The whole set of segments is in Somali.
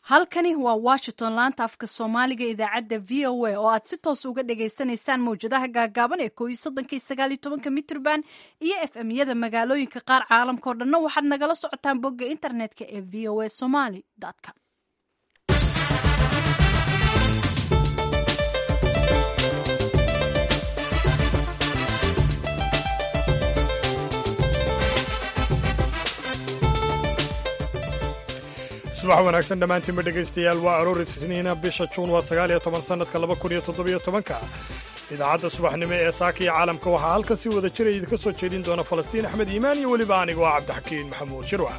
halkani waa washington laanta afka soomaaliga idaacadda v o a oo aad si toos uga dhagaysanaysaan mawjadaha gaagaaban ee kooiyo soddonka sagaaliyo tobanka mitrban iyo f m yada magaalooyinka qaar caalamka oo dhanna waxaad nagala socotaan bogga internetka ee v o a somaly com subax wanaagsan dhammaantiinba dhegaystayaal waa aroor isniina bisha juun waa sagaal iyo toban sannadka laba kun iyo toddobiyo tobanka idaacadda subaxnimo ee saaka iyo caalamka waxaa halkan si wada jira idinka soo jeedin doona falastiin axmed iimaan iyo weliba anigoo ah cabdixakiin maxamuud shirwac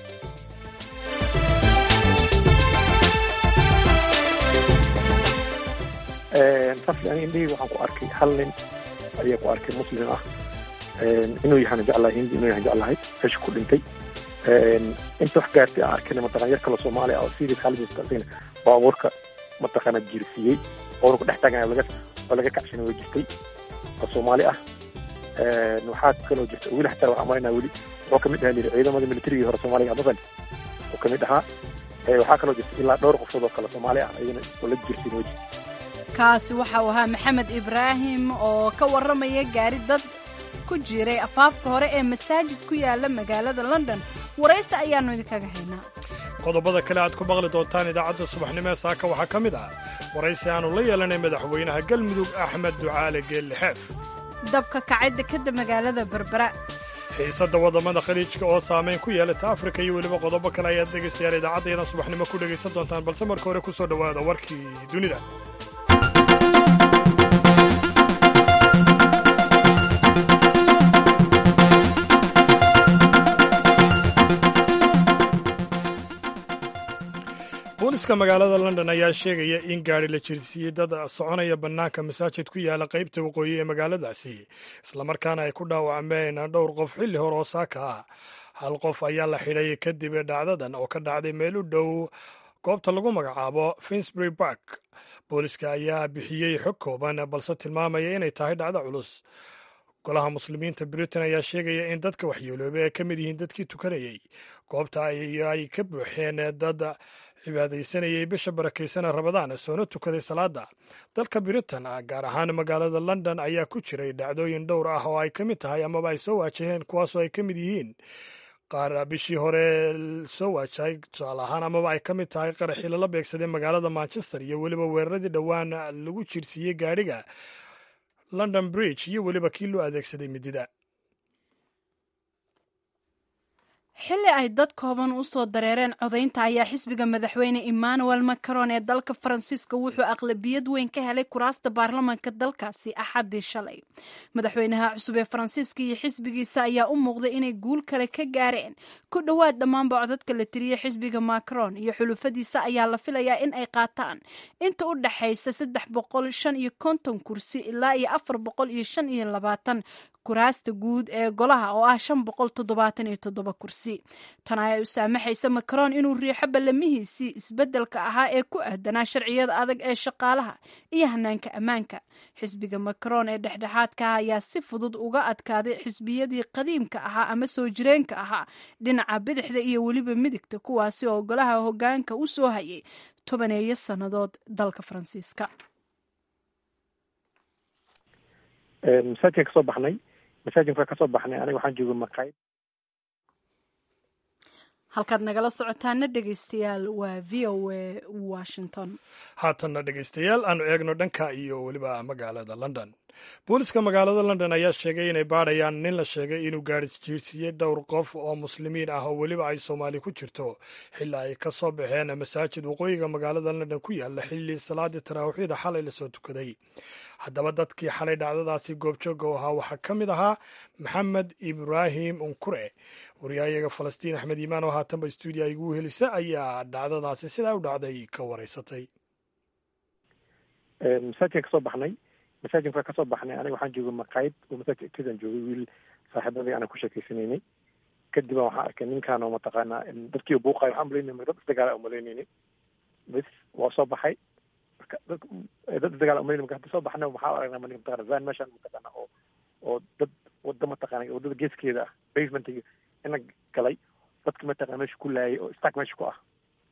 rafli ani indhahii waxaan ku arkay hal nin ayaa ku arkay muslim ah inuu yahana jeclahay hindi inuu yahan jeclahay meesha ku dhintay inta wax gaartay aan arkayna mataqana yar kale soomaaliya oo sidii khaalidin baabuurka mataqana jiirsiiyey baabuurka dhex taagan laga oo laga kacshan way jirtay oo soomaali ah waxaa kaloo jirta weli xataa waxaan marinaa weli wuxuu kamid ahaa liri ciidamada militarigii hore soomaaliga masali oo kamid ahaa waxaa kaloo jirta ilaa dhowr qofood oo kale soomaali ah ayagana oo la jiirsiin way jirta kaasi waxa uu ahaa maxamed ibraahim oo ka warramaya gaari dad ku jiray afaafka hore ee masaajid ku yaala magaalada london waraysi ayaannu idinkaga haynaa qodobada kale aad ku maqli doontaan idaacadda subaxnimo ee saaka waxaa ka mid ah waraysi aannu la yeelanay madaxweynaha galmudug axmed ducaale geellixeef dabka kacay dekadda magaalada berbera xiisadda waddamada khaliijka oo saamayn ku yeelata afrika iyo weliba qodobo kale ayaad dhegaystayaal idaacaddayadan subaxnimo ku dhegaysan doontaan balse marka hore ku soo dhowaada warkii dunida booliska magaalada london ayaa sheegaya in gaari la jirsiiyey dad soconaya bannaanka masaajid ku yaala qaybta waqooyi ee magaaladaasi islamarkaana ay ku dhaawacmeen dhowr qof xilli hore oo saaka ah hal qof ayaa la xidhay kadib dhacdadan oo ka dhacday meel u dhow goobta lagu magacaabo finsbury bark booliska ayaa bixiyey xog kooban balse tilmaamaya inay tahay dhacdo culus golaha muslimiinta britain ayaa sheegaya in dadka waxyeelooba ay ka mid yihiin dadkii tukanayey goobta ay ka buuxeen dad cibaadaysanayay bisha barakeysana rabadaan soona tukaday salaada dalka britain gaar ahaan magaalada london ayaa ku jiray dhacdooyin dhowr ah oo ay ka mid tahay amaba ay soo waajaheen kuwaasoo ay ka mid yihiin qaar bishii hore soo waajahay tusaale ahaan amaba ay ka mid tahay qaraxii lala beegsaday magaalada manchester iyo weliba weeraradii dhowaan lagu jirsiiyey gaadhiga london bridge iyo weliba kii loo adeegsaday midida xilli ay dad kooban u soo dareereen codaynta ayaa xisbiga madaxweyne emmanuel macron ee dalka faransiiska wuxuu aqlabiyad weyn ka helay kuraasta baarlamanka dalkaasi axaddii shalay madaxweynaha cusub ee faransiiska iyo xisbigiisa ayaa u muuqday inay guul kale ka gaareen ku dhowaad dhammaanba codadka la tiriyey xisbiga macron iyo xulufadiisa ayaa la filayaa in ay qaataan inta u dhaxaysa saddex boqol shan iyo konton kursi ilaa iyo afar boqol iyo shan iyo labaatan kuraasta guud ee golaha oo ah shan boqol toddobaatan iyo toddoba kursi tan ayaa u saamaxaysa macron inuu riixo ballamihiisii isbeddelka ahaa ee ku aadanaa sharciyada adag ee shaqaalaha iyo hanaanka ammaanka xisbiga macron ee dhexdhexaadka ah ayaa si fudud uga adkaaday xisbiyadii qadiimka ahaa ama soo jireenka ahaa dhinaca bidixda iyo weliba midigta kuwaasi oo golaha hoggaanka u soo hayay tobaneeyo sannadood dalka faransiiska masaajidkan kasoo baxnay masaajidka kasoo baxnay aniga waxaan jooga maqaayad halkaad nagala socotaana dhegaystayaal waa v o a washington haatanna dhegaystayaal aanu eegno dhanka iyo weliba magaalada london booliska magaalada london ayaa sheegay inay baadhayaan nin la sheegay inuu gaari jiirsiiyey dhowr qof oo muslimiin ah oo weliba ay soomaali ku jirto xilli ay ka soo baxeen masaajid waqooyiga magaalada london ku yaala xilli salaadii taraawiixyada xalay lasoo tukaday haddaba dadkii xalay dhacdadaasi goobjooga u ahaa waxaa ka mid ahaa maxamed ibraahim unkure waryahayaga falastiin axmed iimaan oo haatanba stuudiya igu helisa ayaa dhacdadaasi sidaa u dhacday ka waraysatay masaajidkan kasoo baxnay masaajidka kasoo baxnay aniga waxaan jooga maqaayad oo masaajid agteedaan joogay wiil saaxiibadii aanan ku sheekeysanaynay kadib waxaan arkay ninkaan oo mataqaanaa dadkii buuqayo waxaan malaynay dad isdagaala umalaynayni bas waa soo baxay dad isdagaala umalaynay marka hadda soo baxnay waxaa aragnaa manig mataqana van meeshaan mataqaana oo oo dad wada mataqaana wadada geeskeeda ah basementiga ina galay dadki mataqana meesha ku laayay oo stack meesha ku ah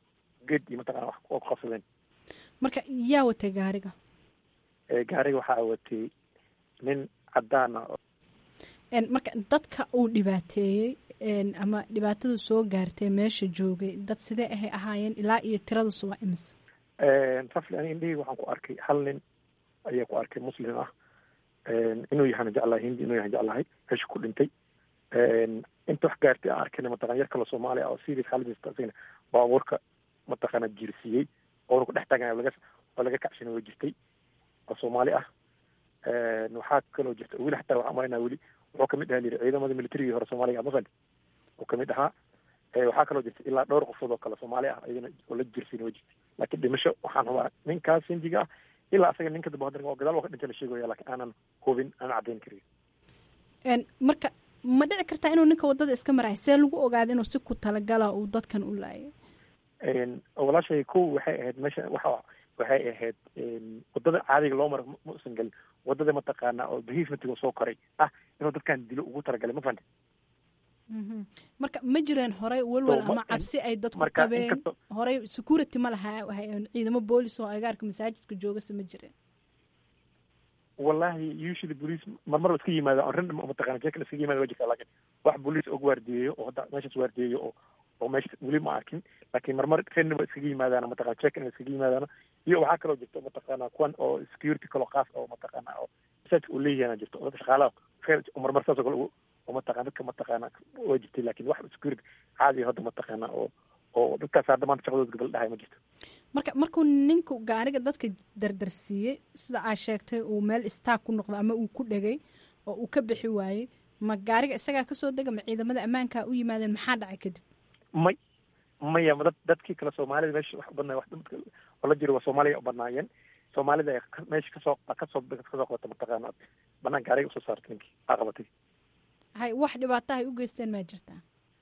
geed iyo mataqana wax waa ku qabsadeen marka yaa watay gaariga gaariga waxaa watay nin cadaan ah marka dadka uu dhibaateeyey ama dhibaatadu soo gaartay meesha joogay dad sidee ahay ahaayeen ilaa iyo tiradusu waa imise rafli ani indhahii waxaan ku arkay hal nin ayaa ku arkay muslim ah inuu yahana jeclahay hindi inuu yahan jeclahay meesha ku dhintay inta wax gaartay aan arkayna mataqana yar kale soomaali ah oo serious xaaladiisa asagana baabuurka mataqana jiirsiiyey oona ku dhex taagan laga oo laga kacshanay way jirtay oo soomaali ah waxaa kaloo jirta weli xataa waxaan umalaynaa weli wuxuu kamid ahaa layiri ciidamada militarigii hore soomaaliga mafan uu kamid ahaa waxaa kaloo jirta ilaa dhowr qofood oo kale soomaali ah iyadana oo la jirsiin way jirtay laakiin dhimasho waxaan hubaa ninkaas sinjiga ah ilaa asaga ninka dambe haddana oo gadaal waa ka dhintay la sheegaya laakiin aanan hubin aanan caddayn karin marka ma dhici kartaa inuu ninka wadada iska marayo see lagu ogaada inuu si ku talagala uu dadkan u laayay walaashay kow waxay ahayd meesha waxa waxay ahayd wadada caadiga loo maro ma usan gelin wadada mataqaana oo behavementiga soo koray ah inuu dadkan dilo ugu talagalay ma fahanta marka ma jireen horey walwal ama cabsi ay dadku qabeen horey security ma laha ciidamo boolis oo agaarka masaajidka joogase ma jireen wallahi usually police marmar iska yimaada on ran mataqana jekan iskaga yimaada waa jirtaa laakiin wax police og waardiyeeyo oo hadda meeshaas waardiyeeyo oo oo meesha weli ma arkin laakiin marmar ranba iskaga yimaadaana mataqana jekan iskaga yimaadaana iyo waxaa kaloo jirta mataqana kuwan oo security kaloo qaas oo mataqana oo masaajidka uu leeyahana jirto oo dadka shaqaalaha marmar saas oo kale oo mataqana dadka mataqana waa jirtay laakiin wax security caadi hadda mataqana oo oo dadkaas hadda maanta shaqadooda gabal dhahay ma jirto marka markuu ninku gaariga dadka dardarsiiyey sida aa sheegtay uu meel istaag ku noqdo ama uu ku dhegay oo uu ka bixi waayey ma gaariga isagaa kasoo dega ma ciidamada ammaankaa u yimaadeen maxaa dhacay kadib may maya dad dadkii kale soomaalida meesha wax u badnaa wax oo la jiro waa soomaaliya u badnaayeen soomaalida meesha kasoo kasoo kasoo qabata mataqaana banaan gaariga usoo saartay ninkii aa qabatay hay wax dhibaataha ay u geysteen maa jirtaa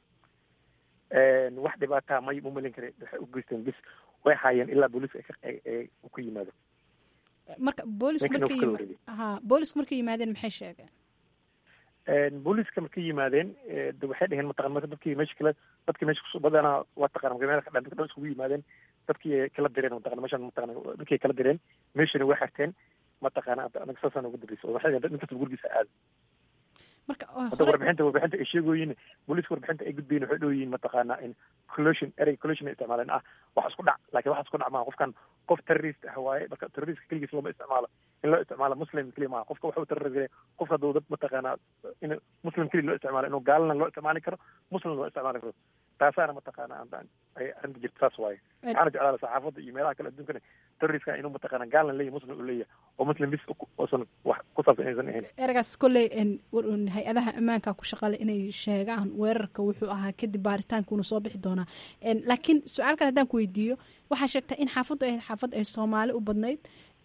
wax dhibaataa may mumalin kare waxay u geysteen bis way haayeen ilaa booliiska ay ku yimaado marka boolisku markay yima ha boolisku markay yimaadeen maxay sheegeen booliiska markay yimaadeen de waxay dheheen mataqana marka dadkii meesha kale dadkii meesha kus badanaa waa taqana meel ka dhan dadka dhan iskugu yimaadeen dadkii kala direen mataqana meeshan mataqana dadkii kala direen meeshana way xirteen mataqana anaga saasaan ugu dambeysay oo waxay dheheen nin kasta gurigiisa aada marka hadda warbixinta warbixinta ay sheegoyin booliiska warbixinta ay gudbayin waxay dhoyiin mataqaana in collusion erey collusion ay isticmaaleen ah wax isku dhac laakiin wax isku dhac maaha qofkan qof terrorist ah waaye marka terrorist keligiis looma isticmaalo in loo isticmaalo muslim keliya maaha qofka waxuu terrorist qofka hadduu dad mataqaana in muslim keliya loo isticmaalo inuu gaalana loo isticmaali karo muslim loo isticmaali karo taasaana mataqaana ay arrinta jirta saas waaye waxaana jeclaala saxaafadda iyo meelaha kale adduunkana terroristka inuu mataqaana gaalna leeyahy muslim uu leeyahay oo muslim bis uusan wax ku saabsan inaysan ahayn eragaas kolley hay-adaha ammaanka ku shaqale inay sheegaan weerarka wuxuu ahaa kadib baaritaankuuna soo bixi doonaa laakiin su-aal kale haddaan ku weydiiyo waxaa sheegtaa in xaafaddu ahayd xaafad ay soomaali u badnayd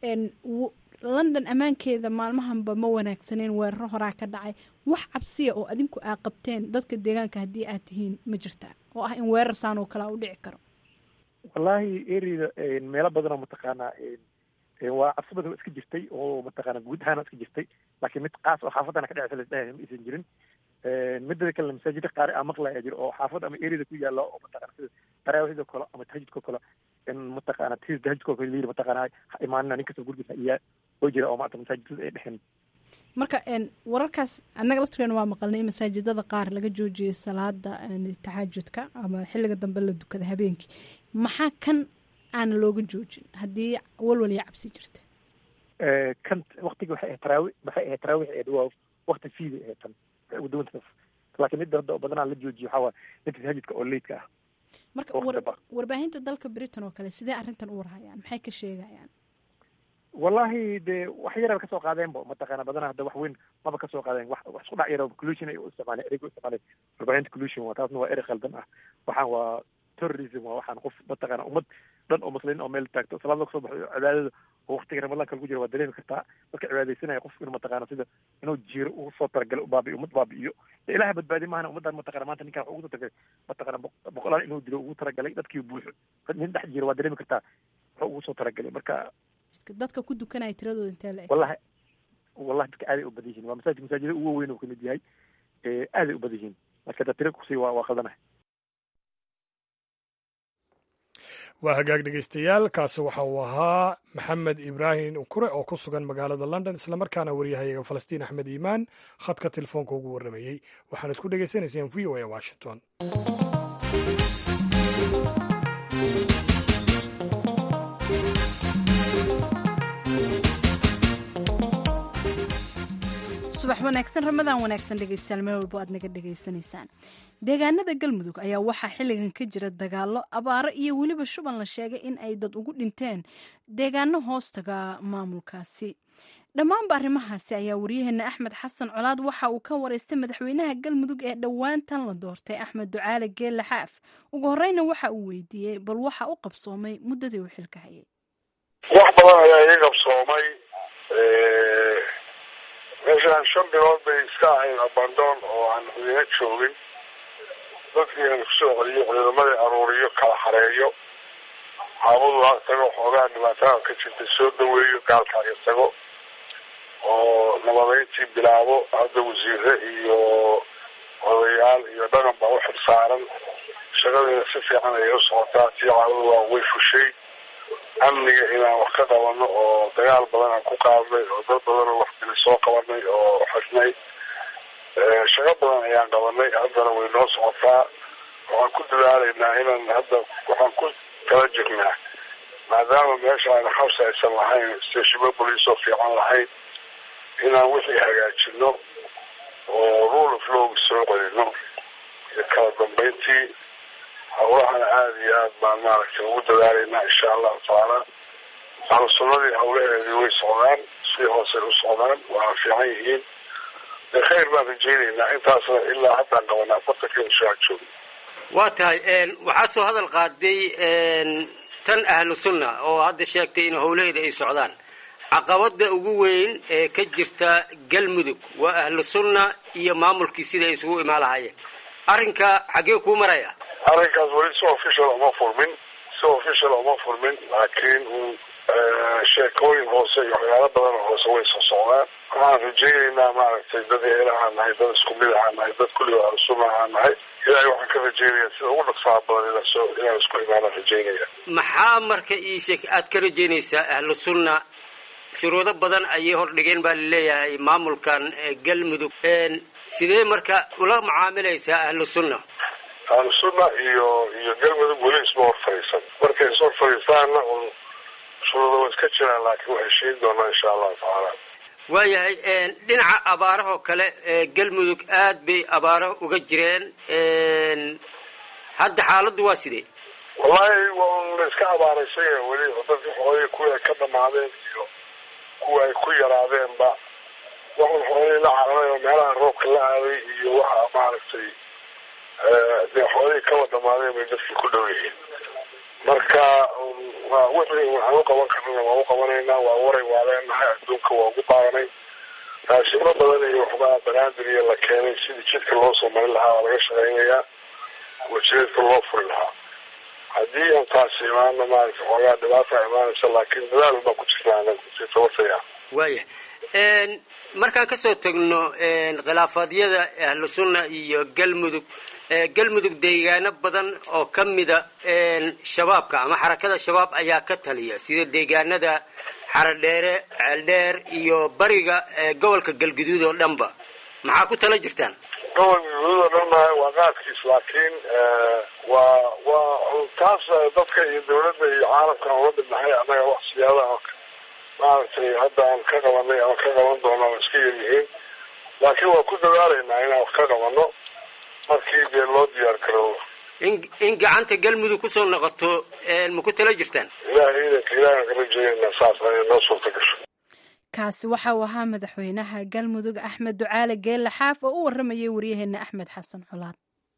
london ammaankeeda maalmahanba ma wanaagsaneen weeraro horaa ka dhacay wax cabsiya oo adinku aa qabteen dadka deegaanka haddii aad tihiin ma jirtaa oo ah in weerar saan oo kale a u dhici karo wallahi ereyda meelo badan oo mataqaanaa waa cabsi badan iska jirtay oo mataqaana guud ahaana iska jirtay laakiin mid qaas oo xaafadana ka dheceysa lasdhahay ma aysan jirin midada kale masaajida qaar aa maqlaya jiro oo xaafad ama ereyada ku yaala oo mataqana sida taraawixda kale ama tahajudka kale in mataqaana tis tahajudka kale layiri mataqaana ha imaanina nin kasta gurigiisa iyaa oo jira oo maanta masaajidada ay dhexeen marka wararkaas annaga laftirkeena waa maqalnay in masaajidada qaar laga joojiyay salaada taxajudka ama xilliga dambe la dukada habeenkii maxaa kan aana looga joojin haddii walwal iyo cabsi jirta kan waktiga waxay ahayd taraawi waxay ahayd taraawix ee dhawaa wakti fiida ahayd tan waxay ugu duwanta laakiin midda hadda badanaa la joojiyo waxaa waa midka tahajudka oo leydka ah marka warbaahinta dalka britain oo kale sidee arrintan u warhayaan maxay ka sheegayaan wallahi de wax yaraba kasoo qaadeenba mataqaana badanaa hadda wax weyn maba kasoo qaadeen wax wax isku dhac yaro collusion ay u isticmaaleen ereyga u isticmaaleen warbaahinta collusion waa taasna waa erey khaldan ah waxaan waa terrorism waa waxaan qof mataqaana ummad dhan oo muslimiin oo meel taagto salaad kasoo baxo cibaadada oo waktiga ramadaanka lagu jira waa dareemi kartaa dadka cibaadaysanaya qof inuu mataqaana sida inuu jiiro ugu soo talagalo baabi'iyo ummad baabi'iyo de ilaha badbaadi maahana ummaddan mataqana maanta ninkan wax ugu soo talagalay mataqana boqolaal inuu dilo ugu talagalay dadkii buuxo nin dhex jiro waa dareemi kartaa wuxuu ugu soo talagalay marka dadka ku dukanaya tiradooda intee la eg wallahi wallahi dadka aaday u badan yihiin waa masaajid masaajida ugu weyn uu kamid yahay aaday u badan yihiin marka da tira kusii waa waa khaldanahay waa hagaag dhegaystayaal kaasi waxa uu ahaa maxamed ibraahim ukure oo ku sugan magaalada london islamarkaana waryahayaga falastiin axmed iimaan khadka telefoonka ugu warramayey waxaanad ku dhegaysanayseen v o a washington subax wanaagsan ramadaan wanaagsan dhegeystayaal meel walbo aad naga dhegaysanaysaan deegaanada galmudug ayaa waxaa xilligan ka jira dagaalo abaaro iyo weliba shuban la sheegay in ay dad ugu dhinteen deegaano hoostaga maamulkaasi dhammaanba arrimahaasi ayaa waryaheena axmed xasan colaad waxa uu ka wareystay madaxweynaha galmudug ee dhowaantan la doortay axmed ducaale geelle xaaf ugu horeyna waxa uu weydiiyey bal waxa u qabsoomay muddadii uu xilka hayay wax badan ayaa ii qabsoomay meeshaan shan bilood bay iska ahayd abandoon oo aan ciidina joogin dadkii aan kusoo celiyo ciidamadii aruuriyo kala xareeyo xaabadu ha tago xoogaa dhibaatada ka jirta soo dhaweeyo gaalkaaga tago oo nabadeyntii bilaabo hadda wasiire iyo odayaal iyo dhaqan baa u xilsaaran shaqadiina si fiican ayay u socotaa tii caawadu waa way fushay amniga inaan wax ka qabano oo dagaal badan aan ku qaadnay oo dad badan oo waxbili soo qabanay oo xirnay shaqo badan ayaan qabanay haddana way noo socotaa waxaan ku dadaalaynaa inaan hadda waxaan ku tala jirnaa maadaama meesha aan xabsi aysan lahayn stashimo boliisoo fiican lahayn inaan wixii hagaajino oo rule of log soo celino iyo kala dambeyntii hawlahana aada iyo aad baan maaragtay ugu dadaalaynaa insha allahu tacaala ahlu sunnadii hawlaheedii way socdaan si hoosey u socdaan waana fiican yihiin de khayr baan rajaynaynaa intaasna ilaa haddaan qabanaa afartanka inshaa joogno waa tahay waxaa soo hadal qaaday tan ahlu sunna oo hadda sheegtay in howlaheeda ay socdaan caqabada ugu weyn ee ka jirta galmudug waa ahlu sunna iyo maamulkii sida ay isugu imaan lahaayeen arrinka xaggee kuu maraya arrinkaas weli si official uma furmin si official uma furmin laakiin sheekooyin hoose iyo waxyaalo badan oo hoose way soo socdaan waxaan rajaynaynaa maaragtay dad eelahaan nahay dad isku mid ahaan nahay dad kulliba ahlusuna ahaan nahay ilaahay waxaan ka rajaynayaa sida ugu dhaqsaha badan inaan soo inaan isku imaanaan rajaynaya maxaa marka ii sheeg aad ka rajaynaysaa ahlu sunna shuruudo badan ayay hordhigeen baa laleeyahay maamulkan galmudug sidee marka ula macaamilaysaa ahlu sunna ahlu sunna iyo iyo galmudug weli isma hor fadhiisan markay is hor fadhiistaanna un shuruudo way iska jiraan laakiin waxay sheegi doonaa insha allahu tacaala waayahay dhinaca abaarahoo kale galmudug aad bay abaaro uga jireen hadda xaaladdu waa sidee wallahi waa un la iska abaaraysay weli dadkii xoolihii kuwii ay ka dhamaadeen iyo kuwa ay ku yaraadeenba waxun xoolihii la cararay oo meelaha roobka la aaday iyo waxa maaragtay dee xoolihii kaba dhamaadeen bay dadkii ku dhow yihiin marka waa wixii waxaan u qaban karnana waa u qabanaynaa waa waray waa leenahay adduunka waa ugu baaranay raashimo badan iyo waxbaa banaadir iyo la keenay sidii jidka loo soo marin lahaa waa laga shaqaynayaa wajireedka loo furi lahaa haddii aan taasi imaano maaragta xoogaa dhibaata imaanaysa laakiin dadaal baa ku jirta anagu si tabataya waaya markaan kasoo tagno khilaafaadyada ahlu sunna iyo galmudug galmudug deegaano badan oo ka mida shabaabka ama xarakada shabaab ayaa ka taliya sida deegaanada xaradheere ceeldheer iyo bariga gobolka galguduud oo dhanba maxaa ku tala jirtaan gobolka galguduud oo dhan mahay waa qaadkiis laakiin waa waa taas dadka iyo dawladda iyo caalamkan ula midnahay annaga wax siyaadaha maaragtay hadda aan ka qabanay ama ka qaban doona waa iska yaryihiin laakiin waa ku dadaalaynaa inaan wax ka qabano markii dee loo diyaar garoobo in in gacanta galmudug kusoo noqoto ma ku tala jirtaan ilaahay idanka ilaahan ka rajaynayna saas inay noo suurta gasho kaasi waxa uu ahaa madaxweynaha galmudug axmed ducaale geelle xaaf oo u waramayay waryaheena axmed xasan colaad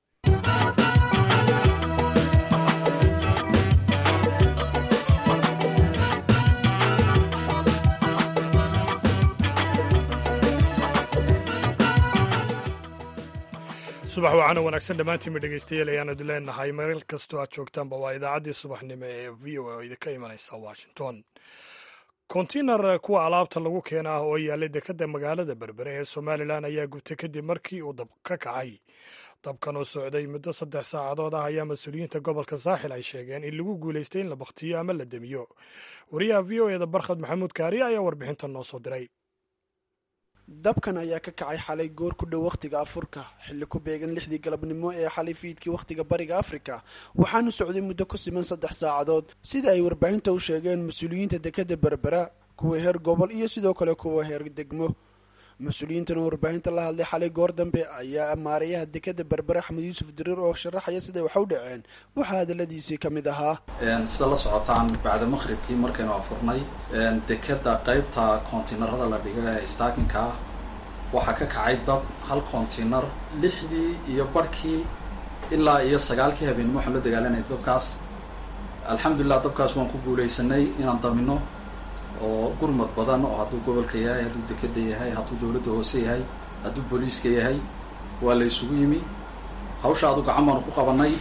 subax waxaana wanaagsan dhammaantiinba dhegeystayaal ayaanu idin leenahay meel kastoo aad joogtaanba waa idaacaddii subaxnimo ee v o a oo idinka imanaysa washington kontinar kuwa alaabta lagu keena ah oo yaallay dekadda magaalada berbere ee somalilan ayaa gubtay kadib markii uu dab ka kacay dabkan oo socday muddo saddex saacadood ah ayaa mas-uuliyiinta gobolka saaxil ay sheegeen in lagu guulaystay in la bakhtiyo ama la demiyo wariyaha v o eda barkhad maxamuud kaariye ayaa warbixintan noo soo diray dabkan ayaa ka kacay xalay goor ku dhow wakhtiga afurka xilli ku beegan lixdii galabnimo ee xalay fiidkii wakhtiga bariga afrika waxaanu socday muddo ku siman saddex saacadood sida ay warbaahinta u sheegeen mas-uuliyiinta dekadda berbera kuwa heer gobol iyo sidoo kale kuwa heer degmo mas-uuliyiintan oo warbaahinta la hadlay xalay goor dambe ayaa maarayaha dekadda berbere axmed yuusuf diriir oo sharaxaya siday wax u dhaceen waxaa hadaladiisii ka mid ahaa sida la socotaan bacda maqhribkii markaynu afurnay dekadda qeybta kontiinarada la dhiga ee staakinka ah waxaa ka kacay dab hal kontiinar lixdii iyo barhkii ilaa iyo sagaalkii habeenimo waxaan la dagaalanay dabkaas alxamdulilah dabkaas waan ku guulaysanay inaan damino oo gurmad badan oo hadduu gobolka yahay hadduu dekeda yahay hadduu dowladda hoose yahay hadduu booliiska yahay waa la isugu yimi hawsha adu gacan baanu ku qabanay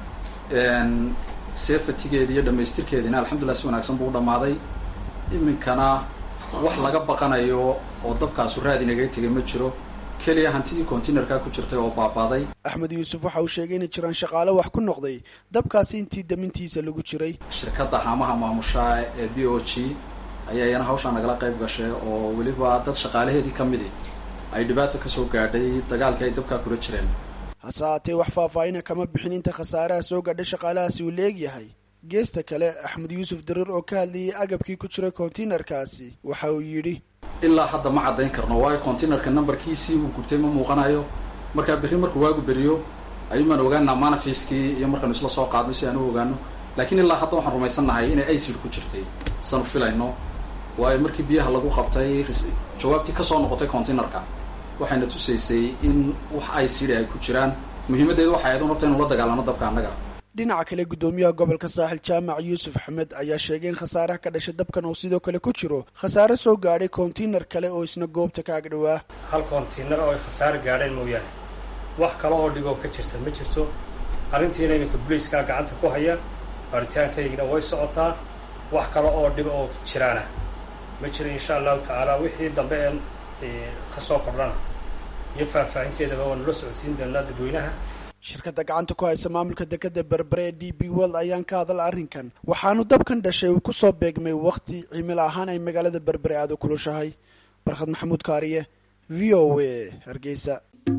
sefatigeedi iyo dhamaystirkeediina alxamdulillah si wanaagsan buu u dhammaaday iminkana wax laga baqanayo oo dabkaasu raad inagaga tegay ma jiro keliya hantidii containerka ku jirtay oo baabaaday axmed yuusuf waxa uu sheegay inay jiraan shaqaale wax ku noqday dabkaasi intii damintiisa lagu jiray shirkadda haamaha maamusha ee b o g ayaa iyana hawshaa nagala qayb gashay oo weliba dad shaqaalaheedii ka midi ay dhibaato kasoo gaadhay dagaalkii ay dabkaa kula jireen hase haatee wax faahfaahina kama bixin inta khasaaraha soo gaadhay shaqaalahaasi uu leegyahay geesta kale axmed yuusuf dariir oo ka hadlayay agabkii ku jiray kontainerkaasi waxa uu yidhi ilaa hadda ma caddayn karno waayo containerka numberkiisii uu gubtay ma muuqanayo markaa berri markuu waagu beriyo ayuumaan ogaanaa manafiskii iyo markaanu isla soo qaadno si aan u ogaano laakiin ilaa hadda waxaan rumaysannahay inay icid ku jirtay sanu filayno waayo markii biyaha lagu qabtay jawaabtii kasoo noqotay containerka waxayna tusaysay in wax icd ay ku jiraan muhiimaddeedu waxay ahayd un horta inu la dagaalano dabka annaga dhinaca kale guddoomiyaha gobolka saaxil jaamac yuusuf axmed ayaa sheegay in khasaaraha ka dhashay dabkan oo sidoo kale ku jiro khasaare soo gaadhay kontainar kale oo isna goobta ka agdhowaa hal kontainar oo ay khasaare gaadheen mooyaane wax kale oo dhiboo ka jirta ma jirto arrintiina iminka booliiskaa gacanta ku haya baaritaankaygina way socotaa wax kale oo dhib oo jiraana ma jiro insha allahu tacaala wixii dambe ee kasoo kordhana iyo faahfaahinteedaba waanu la socodsiin doonaa dadweynaha shirkadda gacanta ku haysa maamulka dekadda berbere ee d b world ayaan ka hadal arrinkan waxaanu dabkan dhashay uu kusoo beegmay wakhti cimil ahaan ay magaalada berbere aada u kulushahay barkhad maxamuud kaariye v o a hargeysa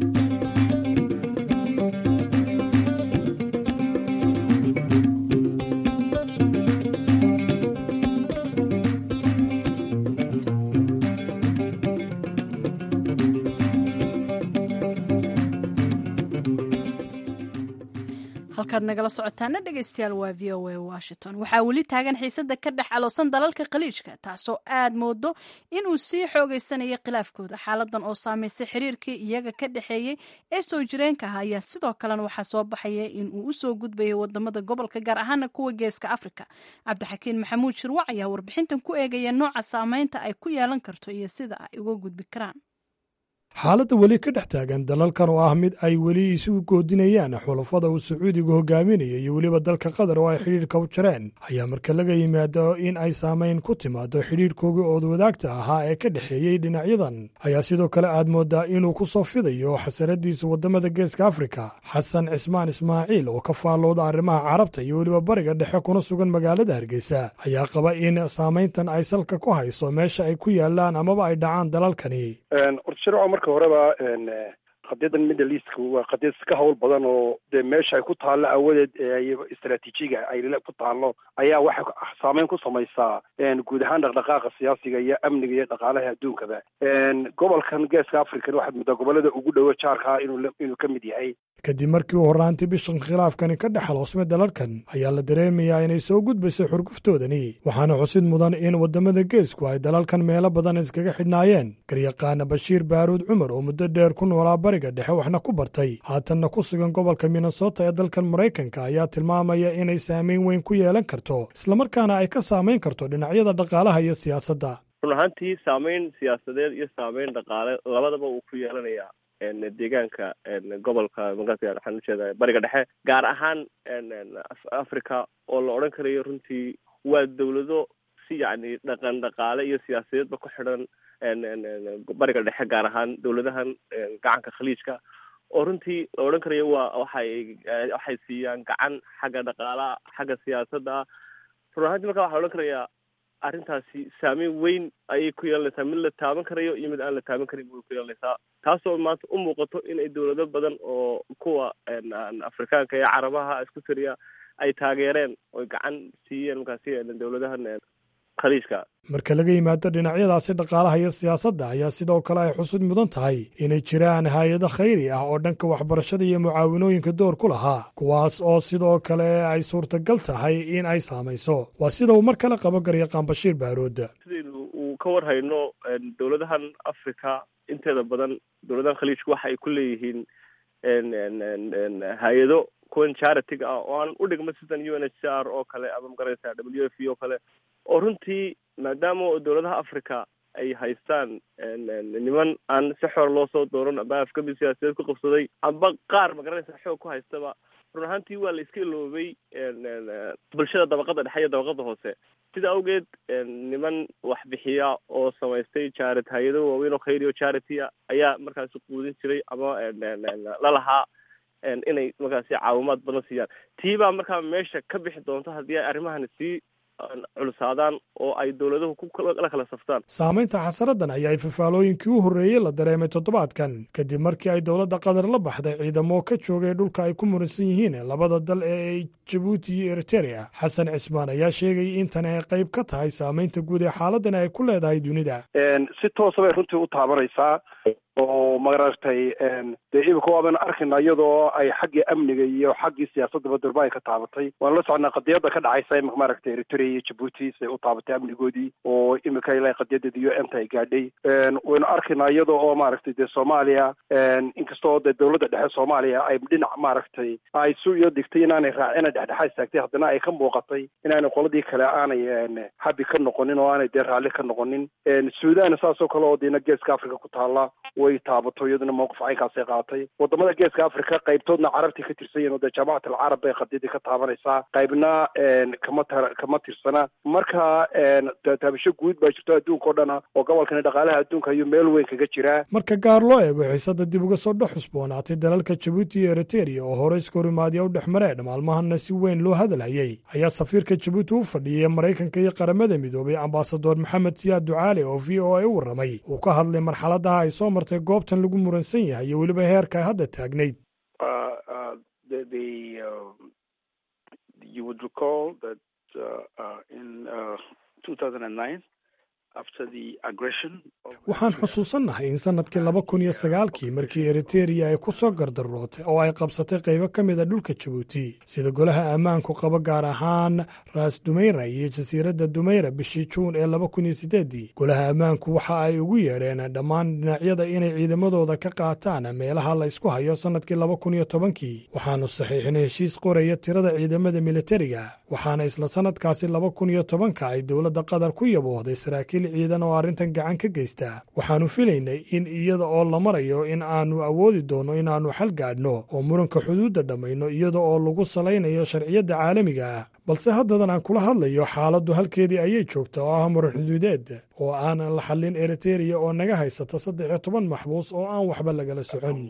halkaad nagala socotaana dhegeystayaal waa v o a washington waxaa weli taagan xiisada ka dhex aloosan dalalka khaliijka taasoo aad moodo inuu sii xoogeysanaya khilaafkooda xaaladan oo saameysay xiriirkii iyaga ka dhexeeyey ee soo jireenka ah ayaa sidoo kalena waxaa soo baxaya in uu usoo gudbayay wadamada gobolka gaar ahaana kuwa geeska afrika cabdixakiin maxamuud shirwac ayaa warbixintan ku eegaya nooca saameynta ay ku yeelan karto iyo sida ay uga gudbi karaan xaaladda weli ka dhex taagan dalalkan oo ah mid ay weli isugu goodinayaan xulafada uu sacuudigu hogaaminaya iyo weliba dalka qatar oo ay xidhiidhka u jireen ayaa marka laga yimaado in ay saamayn ku timaado xidhiidhkoogii ood wadaagta ahaa ee ka dhexeeyey dhinacyadan ayaa sidoo kale aad moodaa inuu ku soo fidayo xasaradiisa waddamada geeska afrika xasan cismaan ismaaciil oo ka faallooda arrimaha carabta iyo weliba bariga dhexe kuna sugan magaalada hargeysa ayaa qaba in saamayntan ay salka ku hayso meesha ay ku yaalaan amaba ay dhacaan dalalkani marka horeba qadiyadan middle eastka waa qadiyad ka hawl badan oo dee meesha ay ku taallo awadeed istraatiijiga ay ku taallo ayaa waxay saameyn ku samaysaa guud ahaan dhaqdhaqaaqa siyaasiga iyo amniga iyo dhaqaalaha adduunkaba gobolkan geeska african waxaad muddaa gobolada ugu dhowo jaarkaa inuu inuu ka mid yahay kadib markii uu horraantii bishan khilaafkani ka dhex haloosmay dalalkan ayaa la dareemayaa inay soo gudbayso xurguftoodani waxaana xusid mudan in waddamada geesku ay dalalkan meelo badan iskaga xidhnaayeen garyaqaana bashiir baaruud cumar oo muddo dheer ku noolaa bariga dhexe waxna ku bartay haatanna ku sugan gobolka minnesota ee dalkan maraykanka ayaa tilmaamaya inay saamayn weyn ku yeelan karto islamarkaana ay ka saamayn karto dhinacyada dhaqaalaha iyo siyaasadda run ahaantii saamayn siyaasadeed iyo saamayn dhaqaale labadaba uu ku yeelanayaa deegaanka gobolka magaalka waxaan ujeeda bariga dhexe gaar ahaan africa oo la odhan karayo runtii waa dawlado si yacni dhaqan dhaqaale iyo siyaasadeedba ku xidhan bariga dhexe gaar ahaan dowladahan gacanka khaliijka oo runtii la odhan karayo waa waxay waxay siiyaan gacan xagga dhaqaalaha xagga siyaasadda run ahaantii marka waxaa la odhan karayaa arrintaasi saameyn weyn ayay ku yeelanaysaa mid la taaban karayo iyo mid aan la taaban karin way ku yeelanaysaa taasoo maanta u muuqato inay dowlado badan oo kuwa afrikaanka iyo carabaha isku tiriya ay taageereen oy gacan siiyeen markaasi dowladahan khaliijka marka laga yimaado dhinacyadaasi dhaqaalaha iyo siyaasadda ayaa sidoo kale ay xusud mudan tahay inay jiraan hay-ado khayri ah oo dhanka waxbarashada iyo mucaawinooyinka door ku lahaa kuwaas oo sidoo kale ay suurtagal tahay in ay saamayso waa sida uu mar kale qabo garyaqaan bashiir baarood sidaynu uu ka war hayno dowladahan africa inteeda badan dowladahan khaliijka waxa ay ku leeyihiin hay-ado kuwan charity-ga ah oo aan u dhigma sidan u n h c r oo kale ama magaraysa w f oo kale oo runtii maadaama dowladaha africa ay haystaan niman aan si xor loo soo dooran amba afkabi siyaasadeed ku qabsaday amba qaar magaranaysa xoog ku haystaba run ahaantii waa la iska iloobay bulshada dabaqada dhexe iyo dabaqada hoose sida awgeed niman wax bixiya oo samaystay jarit hay-ado waaweyn oo khayri o charity a ayaa markaasi quudin jiray ama lalahaa inay markaasi caawimaad badan siiyaan tii baa markaa meesha ka bixi doonto haddii ay arrimahani sii culusaadaan oo ay dowladuhu la kala saftaan saamaynta xasaradan ayaa fafaalooyinkii u horreeyey la dareemay toddobaadkan kadib markii ay dowladda qatar la baxday ciidamo ka joogay dhulka ay ku muransan yihiin labada dal ee jabuuti iyo eriterea xasan cismaan ayaa sheegayay in tani ay qayb ka tahay saamaynta guud ee xaaladani ay ku leedahay dunida si toosa bay runtii u taabanaysaa oo maaragtay dee imika waaban arkayna iyadoo ay xaggii amniga iyo xaggii siyaasadaba durba ay ka taabatay waan la socnaa qadiyada ka dhacaysa imika maaragtay eritrea iyo jabuuti siay u taabatay amnigoodii oo imika ilaa qadiyadeeda u n ta ay gaadhay waynu arkaynaa iyada oo maaragtay dee soomaaliya inkastoo dee dowladda dhexe soomaaliya ay dhinac maaragtay ay su iyo digtay inaanay raacina dhexdhexaad istaagtay haddana ay ka muuqatay inaanay qoladii kale aanay habi ka noqonin oo aanay dee raalli ka noqonin suudan saas oo kale oo diina geeska africa ku taala way taabato iyaduna mawqif caynkaasay qaatay wadamada geeska africa qaybtoodna carabtii ka tirsan yihin oo dee jaamacat alcarab bay qadiyadii ka taabanaysaa qaybna kama tar kama tirsana marka taabasho guud baa jirto adduunka o dhana oo gobolkani dhaqaalaha adduunka ayuu meel weyn kaga jiraa marka gaar loo eego xiisada dib uga soo dhex xusboonaatay dalalka jabuuti iyo eriteria oo hore iskahorimaadya u dhex mareen maalmahana si weyn loo hadalhayay ayaa safiirka jabuuti u fadhiyay maraykanka iyo qaramada midoobay ambasador maxamed siyaad ducaale oo v o a u warramay uu ka hadlay marxaladaha ay soo martay goobtan lagu muransan yahay iyo weliba heerka ay hadda taagnayd waxaan xusuusannahay in sannadkii laba kun iyo sagaalkii markii eriteria ay ku soo gardarootay oo ay qabsatay qaybo ka mid a dhulka jabuuti sida golaha ammaanku qabo gaar ahaan raas dumeyra iyo jasiiradda dumeyra bishii juun ee laba kun iyo sideeddii golaha ammaanku waxa ay ugu yeedheen dhammaan dhinacyada inay ciidamadooda ka qaataan meelaha la isku hayo sannadkii laba kun iyo tobankii waxaanu saxiixinay heshiis qoraya tirada ciidamada militariga waxaana isla sannadkaasi laba kun iyo tobanka ay dowladda qatar ku yaboohday saraakiil ciidan oo arrintan gacan ka geysta waxaannu filaynay in iyada oo la marayo in aannu awoodi doonno inaannu xal gaadhno oo muranka xuduudda dhammayno iyada oo lagu salaynayo sharciyadda caalamiga ah balse haddadan aan kula hadlayo xaaladdu halkeedii ayay joogta oo ah muran xuduudeed oo aanan la xallin eriteria oo naga haysata saddex iyo toban maxbuus oo aan waxba lagala socon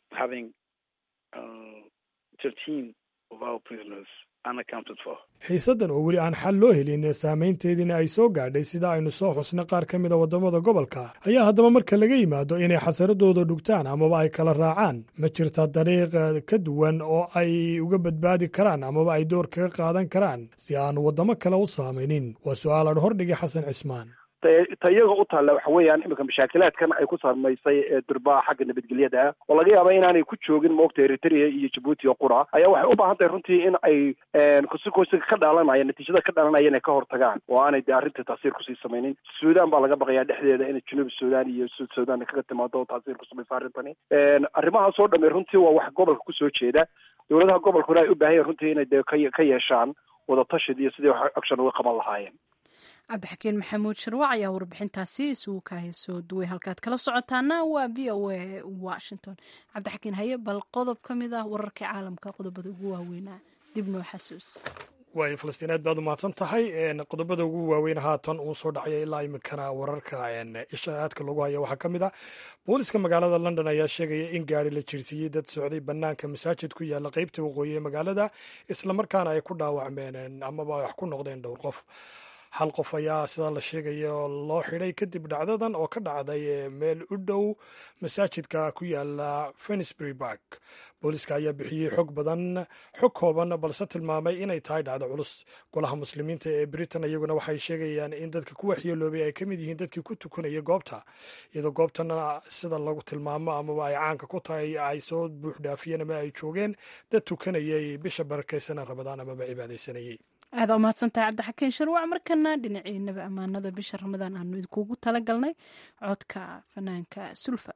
xiisaddan oo weli aan xal loo helin saamaynteediina ay soo gaadhay sida aynu soo xusnay qaar ka mida waddamada gobolka ayaa haddaba marka laga yimaado inay xasaradooda dhugtaan amaba ay kala raacaan ma jirta dariiq ka duwan oo ay uga badbaadi karaan amaba ay door kaga qaadan karaan si aan waddamo kale u saamaynin waa su-aal aan hordhigay xasan cismaan ta iyaga u taalla waxa weeyaan iminka mashaakilaadkan ay ku samaysay durbaa xagga nabadgelyada ah oo laga yaaba inaanay ku joogin moogta eritrea iyo jabuuti oo qura ayaa waxay u baahan tahay runtii in ay kusikoosiga ka dhalanaya natiijada ka dhalanaya inay ka hortagaan oo aanay dee arrinta taasiir kusii samaynin suudan baa laga baqayaa dhexdeeda inay junuub suudan iyo sud suudan kaga timaado oo taasiir ku samaysa arrintani arrimahaas oo dhamme runtii waa wax gobolka kusoo jeeda dowladaha gobolkuna ay u baahan yahin runtii inay dee ka yeeshaan wadatashid iyo sidii wax action uga qaban lahaayeen cabdixakiin maxamuud sharwac ayaa warbixintaasi isugu kahay soo duway halkaad kala socotaana waa v o a washington cabdixakiin haye bal qodob ka mid ah wararka caalamka qodobada ugu waaweynaa dib noo xasuus waayo falastiin aad baad u mahadsan tahay qodobada ugu waaweyn haatan uu soo dhacaya ilaa iminkana wararka isha aadka loogu haya waxaa ka mid ah booliska magaalada london ayaa sheegaya in gaari la jirsiiyey dad socday bannaanka masaajid ku yaalla qeybta waqooyi ee magaalada islamarkaana ay ku dhaawacmeen amaba wax ku noqdeen dhowr qof hal qof ayaa sidaa la sheegaya oo loo xidhay kadib dhacdadan oo ka dhacday meel u dhow masaajidka ku yaala finsbury bark booliska ayaa bixiyey xog badan xog kooban balse tilmaamay inay tahay dhacdo culus golaha muslimiinta ee britain iyaguna waxay sheegayaan in dadka ku waxyeeloobay ay ka mid yihiin dadkii ku tukanaya goobta iyadoo goobtana sida lagu tilmaamo amaba ay caanka ku tahay ay soo buux dhaafiyeen ama ay joogeen dad tukanayay bisha barakaysana rabadaan amaba cibaadaysanayay aada umahadsantahay cabdixakiin sharwac markana dhinaciinaba ammaanada bisha ramadaan aanu idinkugu tala galnay codka fanaanka sulfa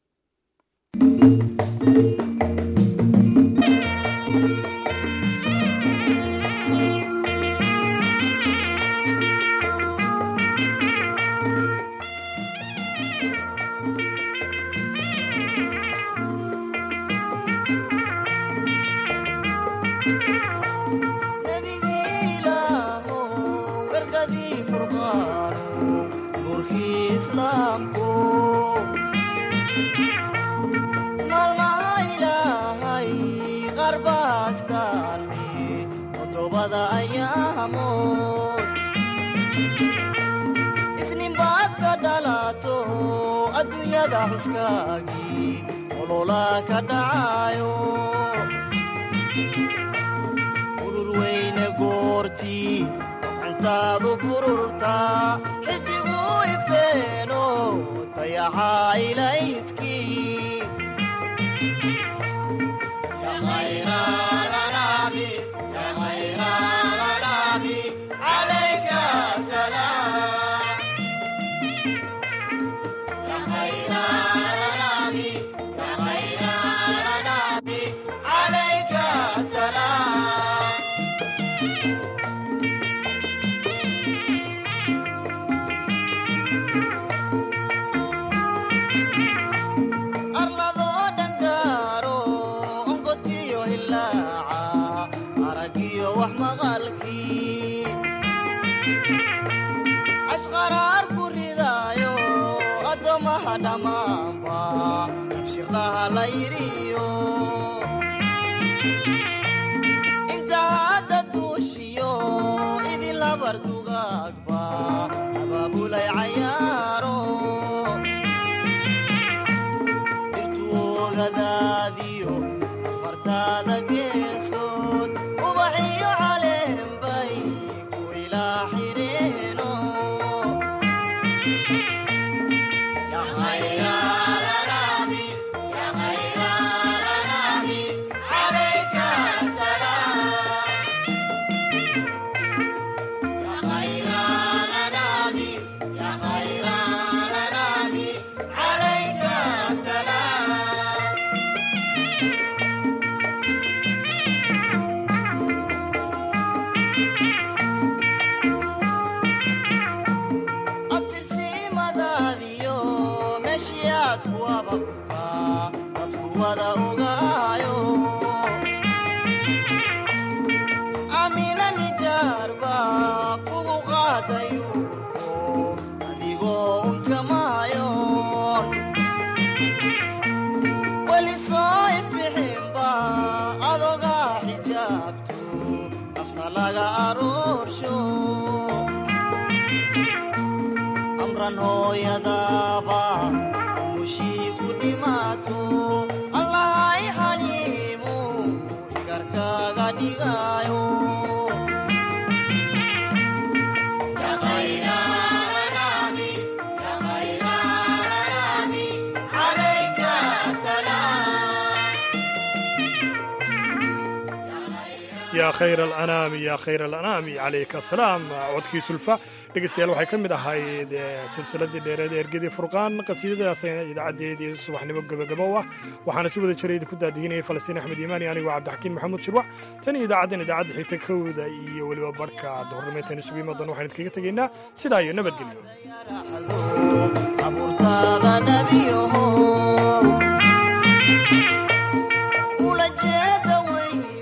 isninbaad ka dhalato adduunyada xuskaagii olola ka dhacayo urur weyne goortii gacantaadu bururtaa xidigu ifeeno dayaxa ilayskii inta hadda duushiyo idin labar dugaagba abaabulay cayaaro dhirtu ogadaadiyo afartaada geesood ubaxiyo caleenbay ku ilaa xidheeno abtirsimadaadiyo meeshiyaad ku ababtaa dadku wada ogaayo amina nijaarba kugu qaaday uurko adigoo unkamaayoon weli soo ifbixinba adogaa xijaabto nafta laga aroorsho amran hooyadaaba umushii ku dhimaato allahay xaliimu igarkaaga dhigaayo yaa khayr alanaami yaa khayr alanaami calayka asalaam codkii sulfa dhegeystayaal waxay ka mid ahayd silsiladii dheereed ee ergadii furqaan qasiidadaasayna idaacaddeedii subaxnimo gebagabow ah waxaana si wada jira idinku daadihinayay falastiin axmed iimaani anigoo cabdixakiin maxamuud shirwac tan iyo idaacaddan idaacadda xigta kowda iyo weliba barhka duhurnimeytan isugu imadoon waxaan idinkaga tegaynaa sidaa iyo nabadgelyo abuurtaada nebiyaho